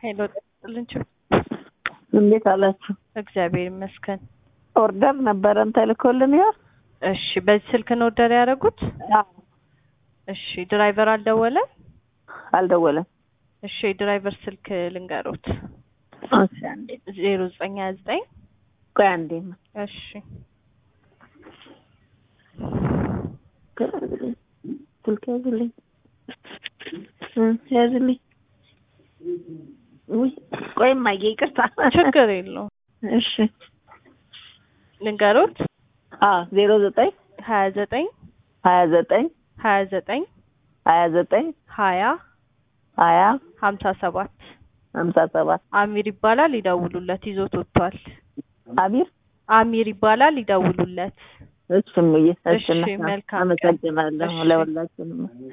ሄሎ ጠጥልን እንዴት አላችሁ? እግዚአብሔር ይመስገን። ኦርደር ነበረን ተልኮልን ይሆን? እሺ፣ በዚህ ስልክ ነው ኦርደር ያደረጉት? እሺ፣ ድራይቨር አልደወለም? አልደወለም። እሺ፣ የድራይቨር ስልክ ልንገሮት። እሺ፣ አንዴ ዜሮ ዘጠኝ ሀያ ዘጠኝ ቆይ አንዴ እሺ፣ ስልክ ያዝልኝ እ ያዝልኝ። ውይ ቆይ እማዬ ይቅርታ። ችግር የለውም እሺ ልንገሮት። አዎ ዜሮ ዘጠኝ ሀያ ዘጠኝ ሀያ ዘጠኝ ሀያ ዘጠኝ ሀያ ዘጠኝ ሀያ ሀያ ሀምሳ ሰባት ሀምሳ ሰባት አሚር ይባላል። ይደውሉለት። ይዞት ወጥቷል። አሚር አሚር ይባላል። ይደውሉለት። እሺ እምዬ እሺ እሺ፣ መልካም ቀን። አመሰግናለሁ እሺ። ለሁላችንም